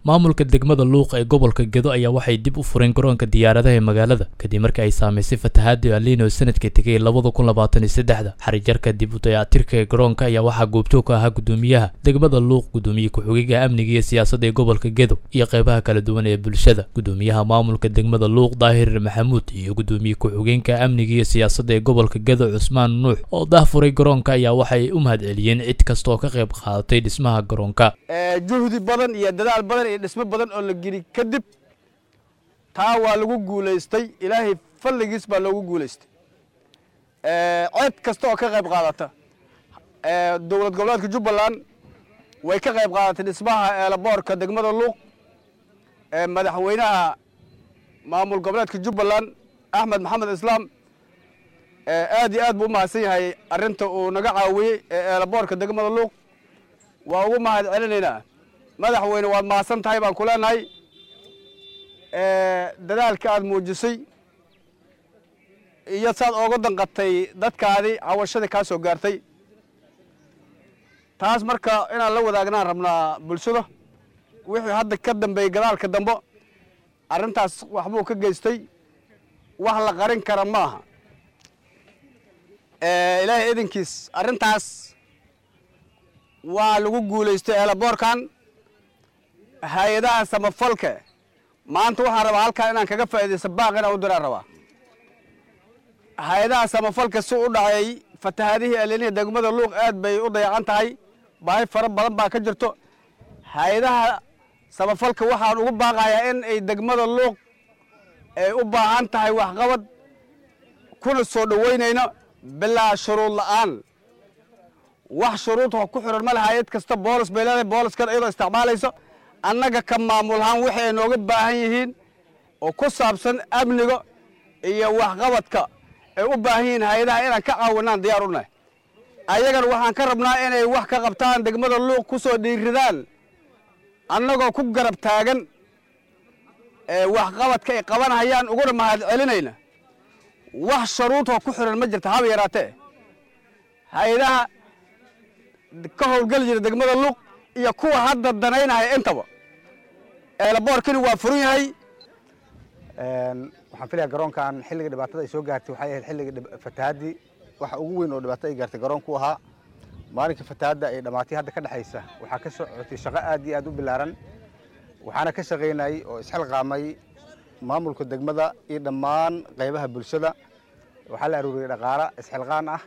maamulka degmada luuq ee gobolka gedo ayaa waxay dib u fureen garoonka diyaaradaha ee magaalada kadib markii ay saamaysay fatahaadii alino sanadka tegay labada kun labaatan iyo saddexda xarijarka dib u dayactirka ee garoonka ayaa waxaa goobjoog ka ahaa gudoomiyaha degmada luuq gudoomiye ku-xigeenka amniga iyo siyaasadda ee gobolka gedo iyo qeybaha kala duwan ee bulshada gudoomiyaha maamulka degmada luuq daahir maxamuud iyo gudoomiye ku-xigeenka amniga iyo siyaasadda ee gobolka gedo cusmaan nuux oo dahfuray garoonka ayaa waxay u mahadceliyeen cid kasta oo ka qayb qaadatay dhismaha garoonka juhdi badan iyo dadaal badan iyo dhismo badan oo la geli kadib taa waa lagu guulaystay ilaahay falligiis baa loogu guulaystay cid kasta oo ka qayb qaadata dowlad goboleedka jubbaland way ka qayb qaadatay dhismaha eelaboorka degmada luuq madaxweynaha maamul goboleedka jubbaland axmed maxamed islaam aad iyo aad buu u mahadsan yahay arrinta uu naga caawiyey ee eelaboorka degmada luuq waa ugu mahad celinaynaa madaxweyne waad mahadsan tahay baan ku leenahay dadaalka aad muujisay iyo saad ooga danqatay dadkaadii cawashadii kaa soo gaartay taas marka inaan la wadaagnaan rabnaa bulshada wixii hadda ka dambeeyey gadaalka dambe arrintaas waxbuu ka geystay wax la qarin kara ma aha ilaahay idinkiis arrintaas waa lagu guulaystay eelaboorkan hay-adaha samafalka maanta waxaan rabaa halkaa inaan kaga faa'iidaysta baaq inaan u diraan rabaa hay-adaha samafalka si u dhacay fatahaadihii aliniya degmada luuq aad bay u dayacan tahay baahi fara badan baa ka jirto hay-adaha samafalka waxaan ugu baaqayaa in ay degmada luuq ay u baahan tahay waxqabad kuna soo dhoweynayno bilaa shuruud la'aan wax shuruud ku xiran ma le hay-ad kasta boolis bay leedahay booliskana iyadoo isticmaalayso annaga ka maamulahaan wixii ay nooga baahan yihiin oo ku saabsan amniga iyo waxqabadka ay u baahan yihiin hay-adaha inaan ka caawinaan diyaar u nahay ayagana waxaan ka rabnaa inay wax ka qabtaan degmada luuq ku soo dhiiridaan annagoo ku garab taagan waxqabadka ay qabanhayaan uguna mahad celinayna wax shuruudoo ku xiran ma jirta haba yaraatee hay-adaha ka howlgeli jira degmada luuq iyo kuwa hadda danaynaya intaba eelaboorkani waa furan yahay waxaan filaya garoonkan xilliga dhibaatada ay soo gaartay waxay ahayd xilliga fatahaadii waxa ugu weyn oo dhibaato ay gaartay garoonku ahaa maalinka fatahaadda ay dhammaatay hadda ka dhexaysa waxaa ka socotay shaqo aad iyo aad u bilaaran waxaana ka shaqaynayay oo isxilqaamay maamulka degmada iyo dhammaan qaybaha bulshada waxaa la aruuriyey dhaqaala isxilqaan ah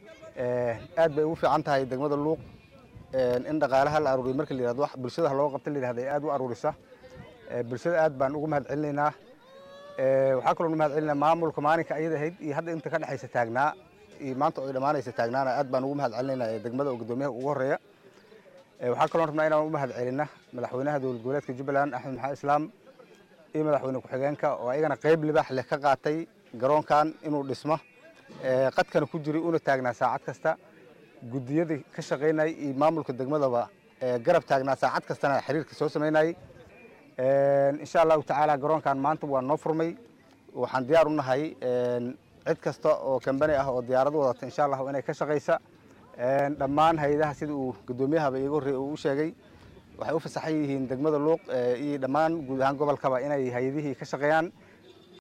aad bay ugu fiican tahay degmada luuq in dhaqaalaha la aruuriyo marka la yihahdo wax bulshada looga qabta la yihahdo ay aad u aruurisa bulshada aad baan ugu mahad celinaynaa waxaa kaloo mahad celinaa maamulka maalinka ayada ahayd iyo hadda inta ka dhexaysa taagnaa iyo maanta oo ay dhammaanaysa taagnaana aad baan ugu mahad celinaynaa ee degmada oo guddoomiyaha ugu horreeya waxaa kaloo rabnaa inaan u mahad celina madaxweynaha dowlad goboleedka jubbaland axmed maxamed islaam iyo madaxweyne ku-xigeenka oo ayagana qayb libaax leh ka qaatay garoonkan inuu dhismo qadkana ku jiray una taagnaa saacad kasta guddiyadii ka shaqaynayay iyo maamulka degmadaba garab taagnaa saacad kastana xiriirka soo samaynayay insha allahu tacaala garoonkan maanta waa noo furmay waxaan diyaar u nahay cid kasta oo kambani ah oo diyaarad wadata insha allahu inay ka shaqaysa dhammaan hay-adaha sida uu guddoomiyahaba iiga horreey uu u sheegay waxay u fasaxan yihiin degmada luuq iyo dhammaan guud ahaan gobolkaba inay hay-adihii ka shaqeeyaan